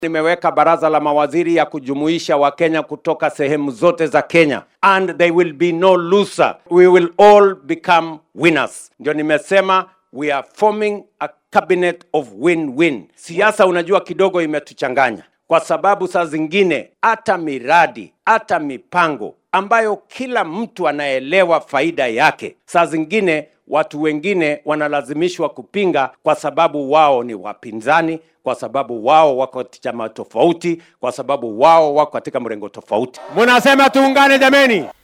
Nimeweka baraza la mawaziri ya kujumuisha Wakenya kutoka sehemu zote za Kenya and there will be no loser. We will all become winners. Ndio nimesema we are forming a cabinet of win-win. Siasa unajua kidogo imetuchanganya kwa sababu saa zingine hata miradi hata mipango ambayo kila mtu anaelewa faida yake, saa zingine watu wengine wanalazimishwa kupinga kwa sababu wao ni wapinzani, kwa sababu wao wako katika chama tofauti, kwa sababu wao wako katika mrengo tofauti. Munasema tuungane jameni.